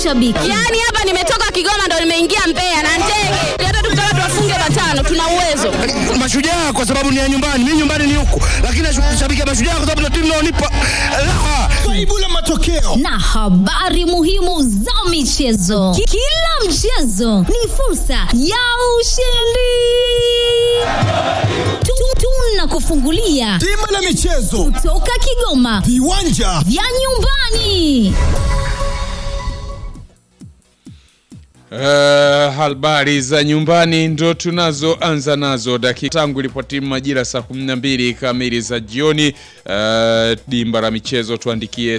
mashabiki. Yaani hapa nimetoka Kigoma ndo nimeingia Mbeya na ndege. Hata tukitaka tuwafunge matano tuna uwezo. Mashujaa kwa sababu ni ya nyumbani, mimi nyumbani ni huku, lakini nashabikia Mashujaa kwa sababu ndio timu inaonipa raha. Faibu la matokeo na habari muhimu za michezo. Ki- Kila mchezo ni fursa ya ushindi. Tu- Tunakufungulia bima la michezo toka Kigoma viwanja vya nyumbani. Uh, habari za nyumbani ndo tunazoanza nazo dakika tangu ilipotimu majira saa 12 kamili za jioni. Uh, dimba la michezo tuandikie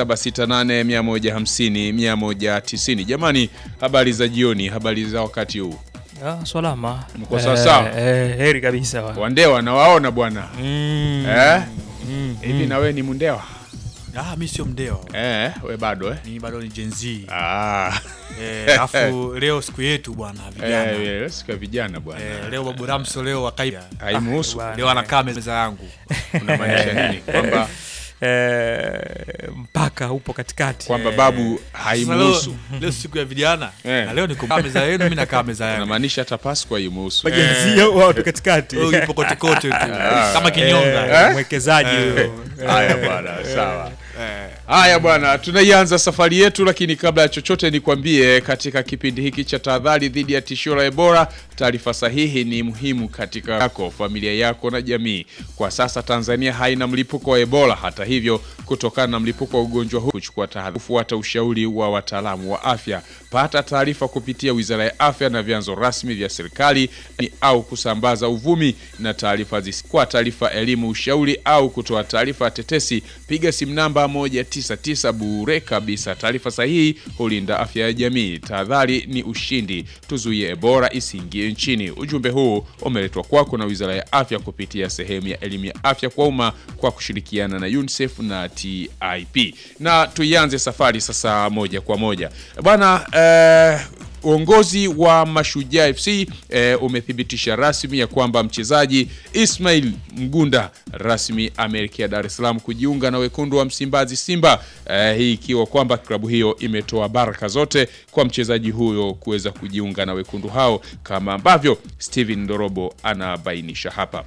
0768 150 190. Jamani, habari za jioni, habari za wakati huu. Ah, salama. Mko sawa sawa? Eh, heri kabisa. Wandewa nawaona bwana Mm. eh? Hivi na wewe ni mundewa Ah, mi sio mdeo. eh? We bado eh? Ni bado ni Gen Z. Ah. Eh, alafu leo siku yetu bwana vijana. Eh, eh, siku ya vijana bwana Eh, leo Babu Ramso leo wakaiba. haimuhusu. Bwana. Leo anakaa meza yangu. Unamaanisha nini? Kwamba Eh, mpaka upo katikati. kwamba babu Sasa haimuhusu. Leo, leo siku ya vijana. Eh. Na leo niko kaa meza yenu, mimi nakaa meza yangu. Unamaanisha hata Pasco haimuhusu. Majenzia watu katikati. Wewe yupo kote kote tu. Kama kinyonga. Eh, mwekezaji huyo. Haya bwana, sawa. Haya bwana, tunaianza safari yetu, lakini kabla ya chochote nikwambie, katika kipindi hiki cha tahadhari dhidi ya tishio la Ebola, taarifa sahihi ni muhimu katika yako, familia yako na jamii. Kwa sasa Tanzania haina mlipuko wa Ebola. Hata hivyo, kutokana na mlipuko wa ugonjwa huu, kuchukua tahadhari, kufuata ushauri wa wataalamu wa afya. Pata taarifa kupitia Wizara ya Afya na vyanzo rasmi vya serikali ni au kusambaza uvumi na taarifa zisi. Kwa taarifa, elimu, ushauri au kutoa taarifa ya tetesi, piga simu namba 199 bure kabisa. Taarifa sahihi hulinda afya ya jamii. Tahadhari ni ushindi, tuzuie Ebola isiingie nchini. Ujumbe huu umeletwa kwako na Wizara ya Afya kupitia sehemu ya elimu ya afya kwa umma kwa kushirikiana na UNICEF na TIP. Na tuianze safari sasa moja kwa moja bwana eh, Uongozi wa Mashujaa FC eh, umethibitisha rasmi ya kwamba mchezaji Ismail Mgunda rasmi ameelekea Dar es Salaam kujiunga na wekundu wa Msimbazi Simba. Eh, hii ikiwa kwamba klabu hiyo imetoa baraka zote kwa mchezaji huyo kuweza kujiunga na wekundu hao kama ambavyo Steven Ndorobo anabainisha hapa.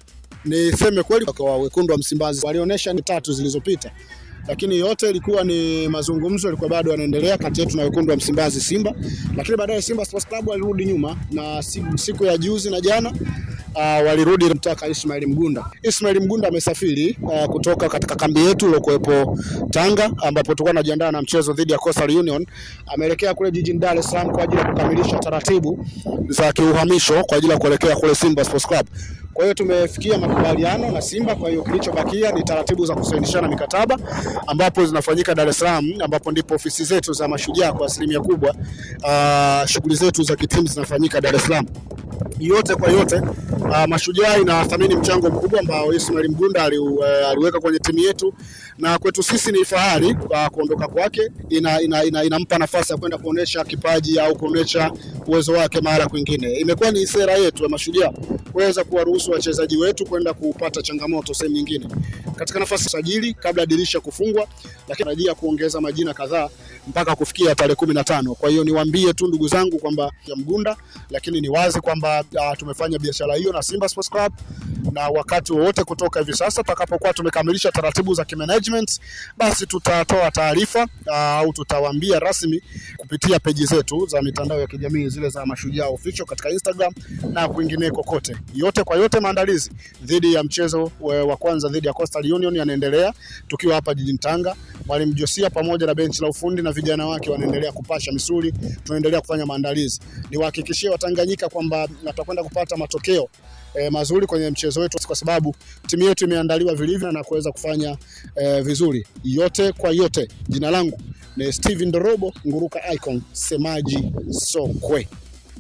Niseme kweli kwa wekundu wa Msimbazi walionyesha ni tatu zilizopita, lakini yote ilikuwa ni mazungumzo, ilikuwa bado yanaendelea kati yetu na wekundu wa Msimbazi Simba, lakini baadaye Simba Sports Club walirudi nyuma na siku, siku ya juzi na jana uh, walirudi mtaka Ismail Mgunda. Ismail Mgunda amesafiri uh, kutoka katika kambi yetu iliyokuwepo Tanga, ambapo tulikuwa tunajiandaa na mchezo dhidi ya Coastal Union. Ameelekea kule jijini Dar es Salaam kwa ajili ya kukamilisha taratibu za kiuhamisho kwa ajili ya kuelekea kule Simba Sports Club. Kwa hiyo tumefikia makubaliano na Simba. Kwa hiyo kilichobakia ni taratibu za kusainishana mikataba ambapo zinafanyika Dar es Salaam, ambapo ndipo ofisi zetu za Mashujaa kwa asilimia kubwa, uh, shughuli zetu za kitimu zinafanyika Dar es Salaam yote kwa yote uh, Mashujaa inathamini mchango mkubwa ambao Ismail Mgunda ali, uh, aliweka kwenye timu yetu, na kwetu sisi ni fahari uh, kuondoka kwake. Ina, ina, ina, inampa nafasi ya kwenda kuonesha kipaji au kuonesha uwezo wake mahala kwingine. Imekuwa ni sera yetu ya Mashujaa kuweza kuwaruhusu wachezaji wetu kwenda kupata changamoto sehemu nyingine katika nafasi ya sajili kabla ya dirisha kufungwa, lakini tarajia kuongeza majina kadhaa mpaka kufikia tarehe kumi na tano. Kwa hiyo niwaambie tu ndugu zangu kwamba ya Mgunda, lakini ni wazi kwamba uh, tumefanya biashara hiyo na Simba Sports Club na wakati wowote kutoka hivi sasa tutakapokuwa tumekamilisha taratibu za kimanagement, basi tutatoa taarifa au uh, tutawaambia rasmi kupitia peji zetu za mitandao ya kijamii zile za Mashujaa Official katika Instagram na kwingineko kote. Yote kwa yote, maandalizi dhidi ya mchezo wa kwanza dhidi ya Coastal Union yanaendelea tukiwa hapa jijini Tanga. Mwalimu Josia pamoja na benchi la ufundi na vijana wake wanaendelea kupasha misuli, tunaendelea kufanya maandalizi. Niwahakikishie Watanganyika kwamba tutakwenda kupata matokeo E, mazuri kwenye mchezo wetu kwa sababu timu yetu imeandaliwa vilivyo na kuweza kufanya e, vizuri. Yote kwa yote, jina langu ni Steven Dorobo Nguruka Icon, semaji sokwe.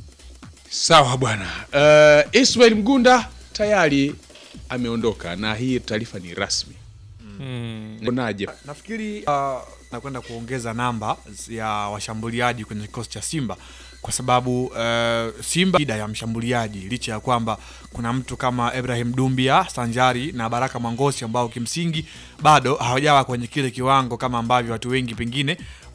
Sawa bwana. Uh, Ismail Mgunda tayari ameondoka na hii taarifa ni rasmi. Mm. Unaje? Nafikiri uh, nakwenda kuongeza namba ya washambuliaji kwenye kikosi cha Simba kwa sababu uh, Simba shida ya mshambuliaji licha ya kwamba kuna mtu kama Ibrahim Dumbia Sanjari na Baraka Mwangosi ambao kimsingi bado hawajawa kwenye kile kiwango kama ambavyo watu wengi pengine